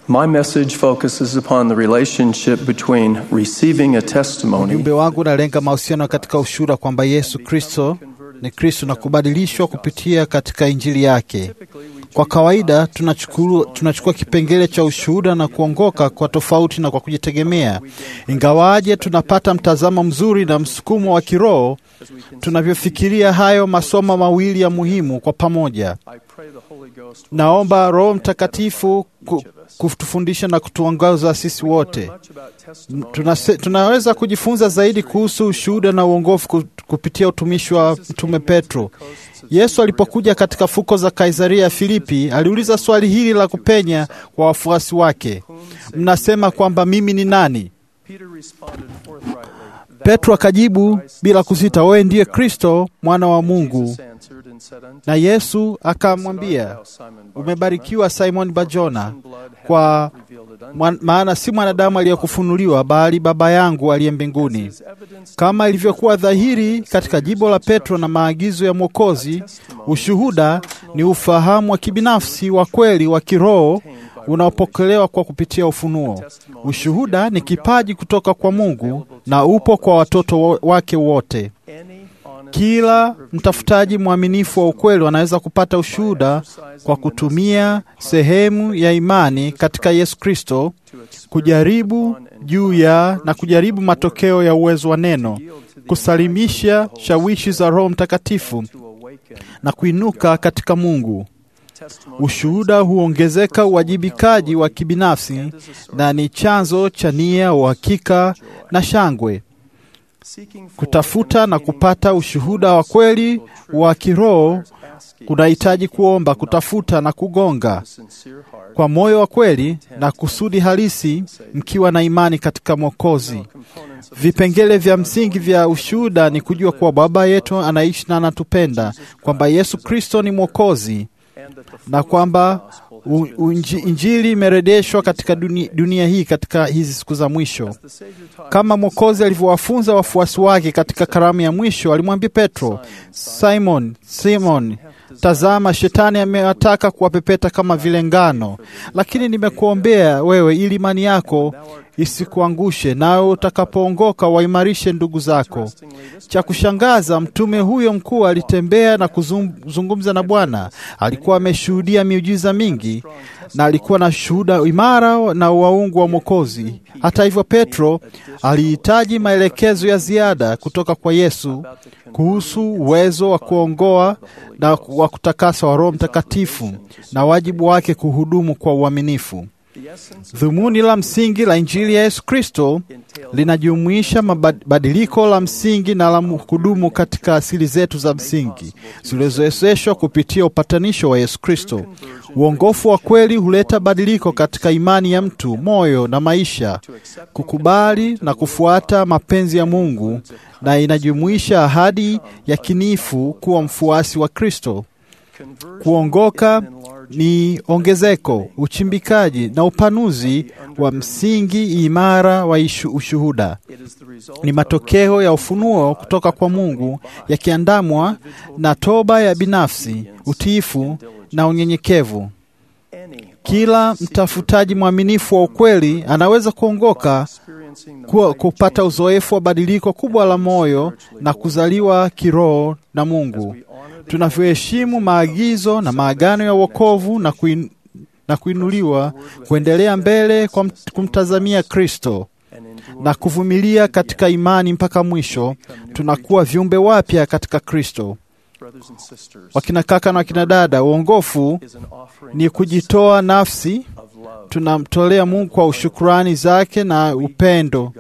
My message focuses upon the relationship between receiving a testimony Ujumbe wangu unalenga mahusiano katika ushuhuda kwamba Yesu Kristo ni Kristo na kubadilishwa kupitia katika injili yake. Kwa kawaida tunachukua, tunachukua kipengele cha ushuhuda na kuongoka kwa tofauti na kwa kujitegemea. Ingawaje tunapata mtazamo mzuri na msukumo wa kiroho tunavyofikiria hayo masomo mawili ya muhimu kwa pamoja. Naomba Roho Mtakatifu ku, kutufundisha na kutuongoza sisi wote. Tunase, tunaweza kujifunza zaidi kuhusu ushuhuda na uongofu ku- kupitia utumishi wa Mtume Petro. Yesu alipokuja katika fuko za Kaisaria ya Filipi, aliuliza swali hili la kupenya kwa wafuasi wake, mnasema kwamba mimi ni nani? Petro akajibu bila kusita, wewe ndiye Kristo mwana wa Mungu. Na Yesu akamwambia, umebarikiwa Simon Bajona, kwa mwan- maana si mwanadamu aliyekufunuliwa bali Baba yangu aliye mbinguni. Kama ilivyokuwa dhahiri katika jibo la Petro na maagizo ya Mwokozi, ushuhuda ni ufahamu wa kibinafsi wa kweli wa kiroho unaopokelewa kwa kupitia ufunuo. Ushuhuda ni kipaji kutoka kwa Mungu na upo kwa watoto wo- wake wote. Kila mtafutaji mwaminifu wa ukweli anaweza kupata ushuhuda kwa kutumia sehemu ya imani katika Yesu Kristo, kujaribu juu ya na kujaribu matokeo ya uwezo wa neno, kusalimisha shawishi za Roho Mtakatifu na kuinuka katika Mungu. Ushuhuda huongezeka uwajibikaji wa kibinafsi na ni chanzo cha nia, uhakika na shangwe. Kutafuta na kupata ushuhuda wa kweli wa kiroho kunahitaji kuomba, kutafuta na kugonga kwa moyo wa kweli na kusudi halisi, mkiwa na imani katika Mwokozi. Vipengele vya msingi vya ushuhuda ni kujua kuwa Baba yetu anaishi na anatupenda, kwamba Yesu Kristo ni Mwokozi na kwamba u- unji- Injili imerejeshwa katika dunia, dunia hii katika hizi siku za mwisho, kama Mwokozi alivyowafunza wafuasi wake katika karamu ya mwisho. Alimwambia Petro, Simon, Simon, tazama, shetani amewataka kuwapepeta kama vile ngano, lakini nimekuombea wewe ili imani yako isikuangushe, nawe utakapoongoka waimarishe ndugu zako. Cha kushangaza, mtume huyo mkuu alitembea na kuzungumza na Bwana. Alikuwa ameshuhudia miujiza mingi na alikuwa na shuhuda imara na waungu wa Mwokozi. Hata hivyo, Petro alihitaji maelekezo ya ziada kutoka kwa Yesu kuhusu uwezo wa kuongoa na wa kutakasa wa Roho Mtakatifu na wajibu wake kuhudumu kwa uaminifu. Dhumuni la msingi la Injili ya Yesu Kristo linajumuisha mabadiliko la msingi na la kudumu katika asili zetu za msingi zilizowezeshwa kupitia upatanisho wa Yesu Kristo. Uongofu wa kweli huleta badiliko katika imani ya mtu, moyo na maisha, kukubali na kufuata mapenzi ya Mungu, na inajumuisha ahadi ya kinifu kuwa mfuasi wa Kristo. Kuongoka ni ongezeko, uchimbikaji na upanuzi wa msingi imara wa ishu, ushuhuda. Ni matokeo ya ufunuo kutoka kwa Mungu yakiandamwa na toba ya binafsi, utiifu na unyenyekevu. Kila mtafutaji mwaminifu wa ukweli anaweza kuongoka kuwa, kupata uzoefu wa badiliko kubwa la moyo na kuzaliwa kiroho na Mungu. Tunavyoheshimu maagizo na maagano ya wokovu na, kuin, na kuinuliwa kuendelea mbele kwa kumtazamia Kristo na kuvumilia katika imani mpaka mwisho, tunakuwa viumbe wapya katika Kristo. Wakina kaka na wakina dada, uongofu ni kujitoa nafsi, tunamtolea Mungu kwa ushukurani zake na upendo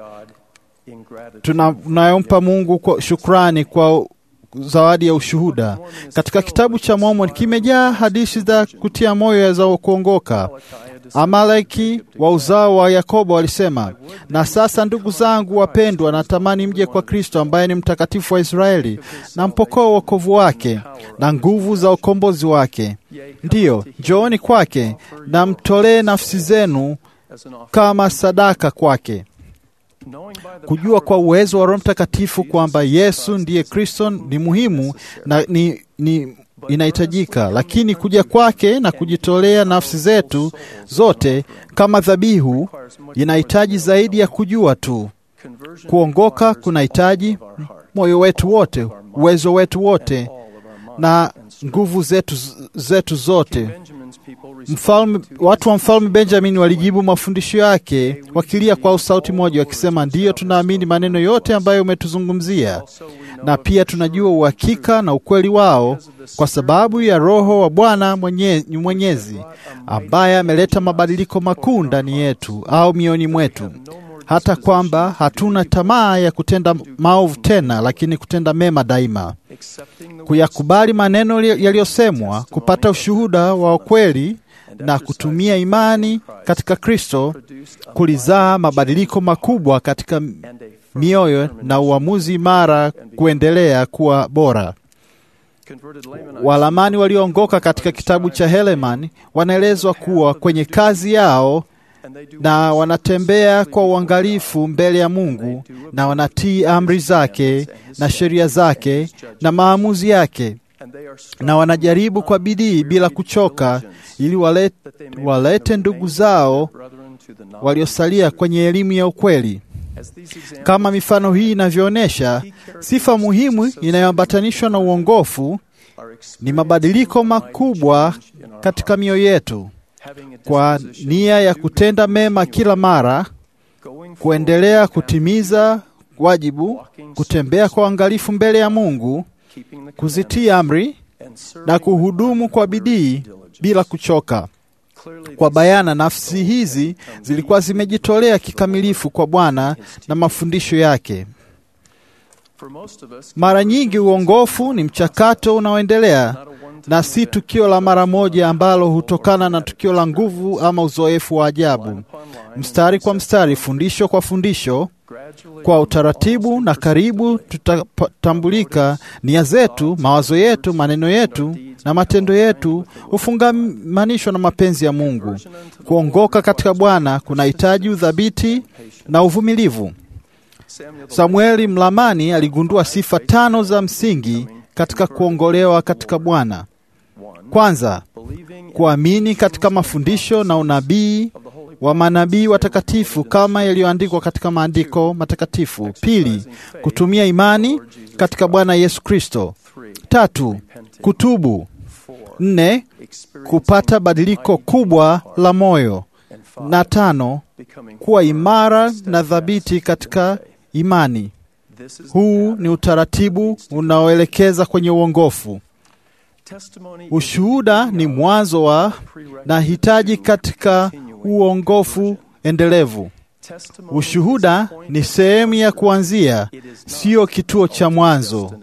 tunayompa Mungu kwa shukrani kwa zawadi ya ushuhuda. Katika kitabu cha Mormoni kimejaa hadithi za kutia moyo za kuongoka. Amaleki wa uzao wa Yakobo walisema, na sasa ndugu zangu wapendwa, natamani mje kwa Kristo ambaye ni mtakatifu wa Israeli, na mpokoa wokovu wake na nguvu za ukombozi wake. Ndiyo, njooni kwake na mtolee nafsi zenu kama sadaka kwake. Kujua kwa uwezo wa Roho Mtakatifu kwamba Yesu ndiye Kristo ni muhimu na ni, ni inahitajika, lakini kuja kwake na kujitolea nafsi zetu zote kama dhabihu inahitaji zaidi ya kujua tu. Kuongoka kunahitaji moyo wetu wote, uwezo wetu wote na nguvu zetu, zetu zote. Mfalme, watu wa mfalme Benjamin walijibu mafundisho yake wakilia kwa sauti moja, wakisema, ndiyo, tunaamini maneno yote ambayo umetuzungumzia, na pia tunajua uhakika na ukweli wao kwa sababu ya Roho wa Bwana mwenye, Mwenyezi ambaye ameleta mabadiliko makuu ndani yetu au mioni mwetu, hata kwamba hatuna tamaa ya kutenda maovu tena, lakini kutenda mema daima, kuyakubali maneno yaliyosemwa, kupata ushuhuda wa ukweli na kutumia imani katika Kristo kulizaa mabadiliko makubwa katika mioyo na uamuzi imara kuendelea kuwa bora. Walamani walioongoka katika kitabu cha Helaman wanaelezwa kuwa kwenye kazi yao na wanatembea kwa uangalifu mbele ya Mungu na wanatii amri zake na sheria zake na maamuzi yake na wanajaribu kwa bidii bila kuchoka ili walete, walete ndugu zao waliosalia kwenye elimu ya ukweli. Kama mifano hii inavyoonyesha, sifa muhimu inayoambatanishwa na uongofu ni mabadiliko makubwa katika mioyo yetu, kwa nia ya kutenda mema kila mara, kuendelea kutimiza wajibu, kutembea kwa uangalifu mbele ya Mungu, kuzitii amri na kuhudumu kwa bidii bila kuchoka. Kwa bayana, nafsi hizi zilikuwa zimejitolea kikamilifu kwa Bwana na mafundisho yake. Mara nyingi uongofu ni mchakato unaoendelea na si tukio la mara moja ambalo hutokana na tukio la nguvu ama uzoefu wa ajabu. Mstari kwa mstari, fundisho kwa fundisho, kwa utaratibu na karibu, tutatambulika nia zetu, mawazo yetu, maneno yetu na matendo yetu hufungamanishwa na mapenzi ya Mungu. Kuongoka katika Bwana kunahitaji udhabiti na uvumilivu. Samueli Mlamani aligundua sifa tano za msingi katika kuongolewa katika Bwana. Kwanza, kuamini katika mafundisho na unabii wa manabii watakatifu kama yaliyoandikwa katika maandiko matakatifu. Pili, kutumia imani katika Bwana Yesu Kristo. Tatu, kutubu. Nne, kupata badiliko kubwa la moyo, na tano, kuwa imara na thabiti katika imani. Huu ni utaratibu unaoelekeza kwenye uongofu. Ushuhuda ni mwanzo wa na hitaji katika uongofu endelevu. Ushuhuda ni sehemu ya kuanzia, sio kituo cha mwanzo.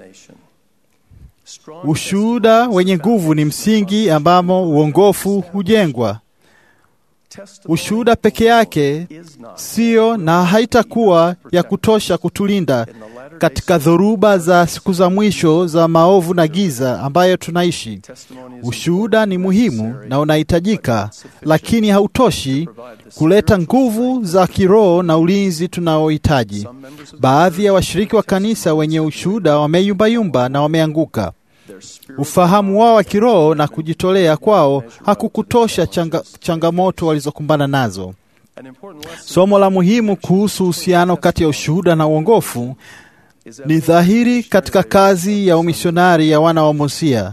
Ushuhuda wenye nguvu ni msingi ambamo uongofu hujengwa. Ushuhuda peke yake sio na haitakuwa ya kutosha kutulinda katika dhoruba za siku za mwisho za maovu na giza ambayo tunaishi. Ushuhuda ni muhimu na unahitajika, lakini hautoshi kuleta nguvu za kiroho na ulinzi tunaohitaji. Baadhi ya washiriki wa kanisa wenye ushuhuda wameyumbayumba na wameanguka. Ufahamu wao wa kiroho na kujitolea kwao hakukutosha changa, changamoto walizokumbana nazo. Somo la muhimu kuhusu uhusiano kati ya ushuhuda na uongofu ni dhahiri katika kazi ya umisionari ya wana wa Mosia.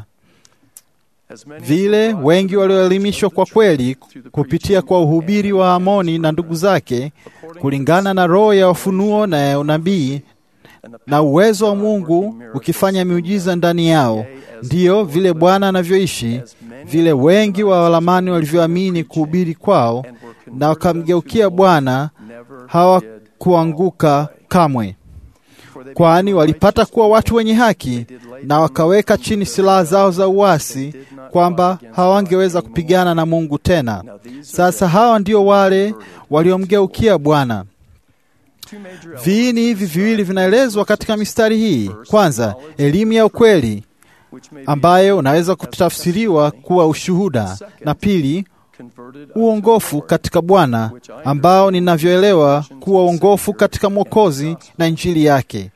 Vile wengi walioelimishwa kwa kweli kupitia kwa uhubiri wa Amoni na ndugu zake, kulingana na roho ya ufunuo na ya unabii na uwezo wa Mungu ukifanya miujiza ndani yao, ndiyo vile Bwana anavyoishi, vile wengi wa walamani walivyoamini kuhubiri kwao na wakamgeukia Bwana hawakuanguka kamwe, kwani walipata kuwa watu wenye haki na wakaweka chini silaha zao za uasi, kwamba hawangeweza kupigana na Mungu tena. Sasa hawa ndio wale waliomgeukia Bwana. Viini hivi viwili vinaelezwa katika mistari hii. Kwanza, elimu ya ukweli ambayo unaweza kutafsiriwa kuwa ushuhuda, na pili, uongofu katika Bwana ambao ninavyoelewa kuwa uongofu katika Mwokozi na Injili yake.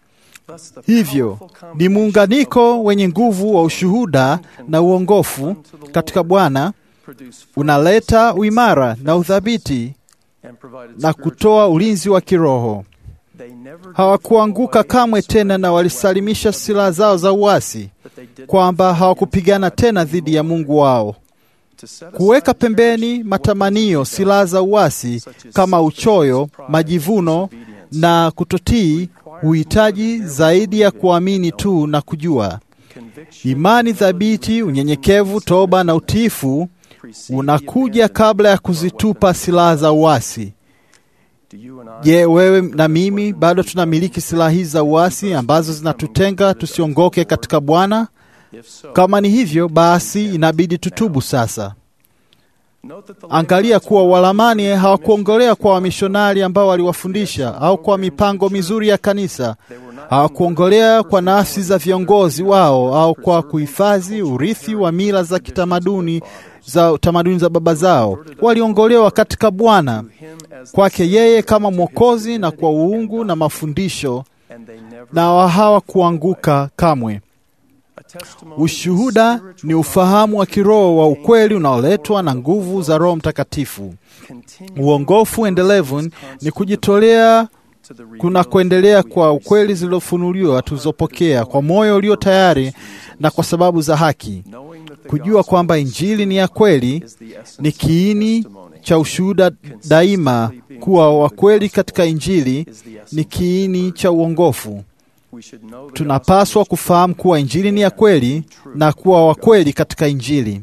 Hivyo ni muunganiko wenye nguvu wa ushuhuda na uongofu katika Bwana unaleta uimara na uthabiti na kutoa ulinzi wa kiroho. Hawakuanguka kamwe tena, na walisalimisha silaha zao za uasi, kwamba hawakupigana tena dhidi ya Mungu wao. Kuweka pembeni matamanio, silaha za uasi kama uchoyo, majivuno na kutotii huhitaji zaidi ya kuamini tu na kujua. Imani thabiti, unyenyekevu, toba na utiifu unakuja kabla ya kuzitupa silaha za uasi. Je, wewe na mimi bado tunamiliki silaha hizi za uasi ambazo zinatutenga tusiongoke katika Bwana? Kama ni hivyo, basi inabidi tutubu sasa. Angalia kuwa Walamani hawakuongolea kwa wamishonari ambao waliwafundisha au kwa mipango mizuri ya kanisa. Hawakuongolea kwa nafsi za viongozi wao au kwa kuhifadhi urithi wa mila za kitamaduni za tamaduni za baba zao. Waliongolewa katika Bwana, kwake yeye kama Mwokozi, na kwa uungu na mafundisho, na hawakuanguka kamwe. Ushuhuda ni ufahamu wa kiroho wa ukweli unaoletwa na nguvu za Roho Mtakatifu. Uongofu endelevu ni kujitolea kuna kuendelea kwa ukweli zilizofunuliwa tulizopokea kwa moyo ulio tayari na kwa sababu za haki. Kujua kwamba Injili ni ya kweli ni kiini cha ushuhuda daima. Kuwa wa kweli katika Injili ni kiini cha uongofu. Tunapaswa kufahamu kuwa Injili ni ya kweli na kuwa wa kweli katika Injili.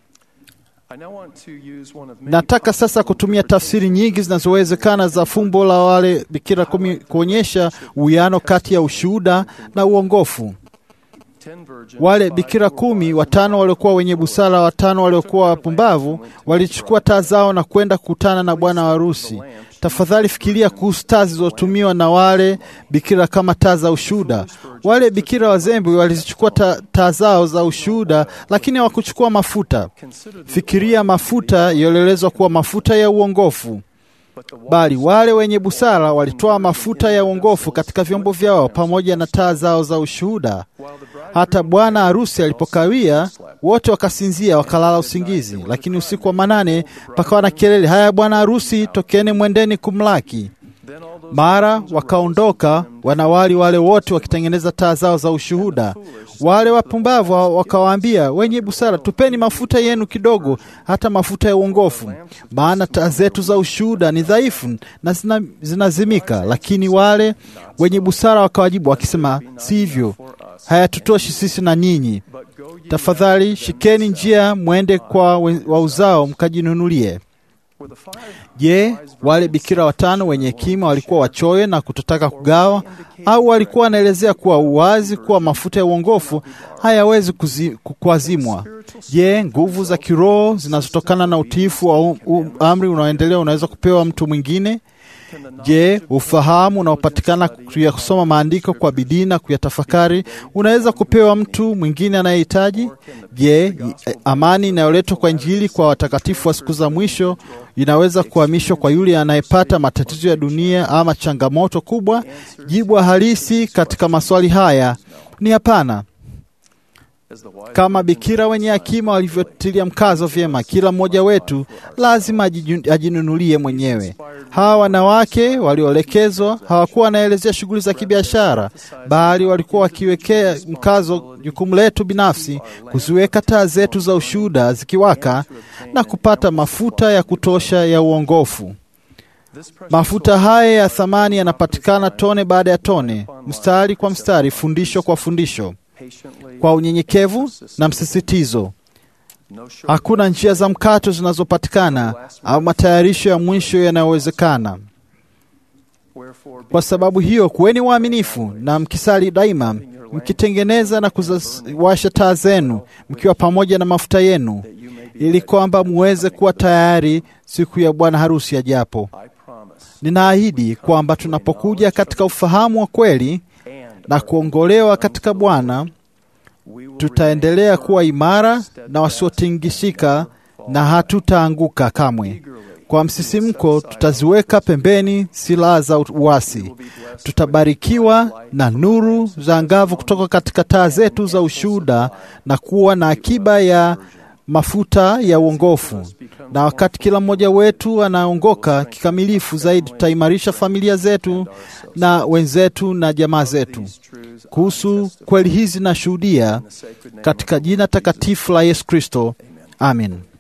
Nataka sasa kutumia tafsiri nyingi zinazowezekana za fumbo la wale bikira kumi kuonyesha uwiano kati ya ushuhuda na uongofu. Wale bikira kumi, watano waliokuwa wenye busara, watano waliokuwa wapumbavu, walichukua taa zao na kwenda kukutana na bwana wa harusi. Tafadhali fikiria kuhusu taa zilizotumiwa na wale bikira kama taa za ushuhuda. Wale bikira wazembe walizichukua taa zao za ushuhuda, lakini hawakuchukua mafuta. Fikiria mafuta yaliyoelezwa kuwa mafuta ya uongofu bali wale wenye busara walitoa mafuta ya uongofu katika vyombo vyao pamoja na taa zao za ushuhuda. Hata bwana harusi alipokawia, wote wakasinzia, wakalala usingizi. Lakini usiku wa manane pakawa na kelele, haya, bwana harusi, tokeni, mwendeni kumlaki. Mara wakaondoka wanawali wale wote wakitengeneza taa zao za ushuhuda. Wale wapumbavu wakawaambia wenye busara, tupeni mafuta yenu kidogo, hata mafuta ya uongofu, maana taa zetu za ushuhuda ni dhaifu na zina, zinazimika. Lakini wale wenye busara wakawajibu wakisema, si hivyo, hayatutoshi sisi na nyinyi. Tafadhali shikeni njia, mwende kwa wauzao mkajinunulie. Je, wale bikira watano wenye hekima walikuwa wachoyo na kutotaka kugawa, au walikuwa wanaelezea kuwa uwazi kuwa mafuta ya uongofu hayawezi kuazimwa? Je, nguvu za kiroho zinazotokana na utiifu wa um, um, amri unaoendelea unaweza kupewa mtu mwingine? Je, ufahamu unaopatikana kuyasoma maandiko kwa bidii na kuyatafakari unaweza kupewa mtu mwingine anayehitaji? Je, amani inayoletwa kwa Injili kwa watakatifu wa siku za mwisho inaweza kuhamishwa kwa yule anayepata matatizo ya dunia ama changamoto kubwa? Jibu halisi katika maswali haya ni hapana. Kama bikira wenye hekima walivyotilia mkazo vyema, kila mmoja wetu lazima ajinunulie mwenyewe. Hawa wanawake walioelekezwa hawakuwa wanaelezea shughuli za kibiashara, bali walikuwa wakiwekea mkazo jukumu letu binafsi, kuziweka taa zetu za ushuhuda zikiwaka na kupata mafuta ya kutosha ya uongofu. Mafuta haya ya thamani yanapatikana tone baada ya tone, mstari kwa mstari, fundisho kwa fundisho kwa unyenyekevu na msisitizo. Hakuna njia za mkato zinazopatikana au matayarisho ya mwisho yanayowezekana. Kwa sababu hiyo, kuweni waaminifu na mkisali daima, mkitengeneza na kuwasha taa zenu, mkiwa pamoja na mafuta yenu, ili kwamba muweze kuwa tayari siku ya bwana harusi ajapo. Ninaahidi kwamba tunapokuja katika ufahamu wa kweli na kuongolewa katika Bwana, tutaendelea kuwa imara na wasiotingishika na hatutaanguka kamwe. Kwa Kwa msisimko, tutaziweka pembeni silaha za uasi. Tutabarikiwa na nuru za angavu kutoka katika taa zetu za ushuhuda na kuwa na akiba ya mafuta ya uongofu. Na wakati kila mmoja wetu anaongoka kikamilifu zaidi, tutaimarisha familia zetu na wenzetu na jamaa zetu. Kuhusu kweli hizi nashuhudia katika jina takatifu la Yesu Kristo, amin.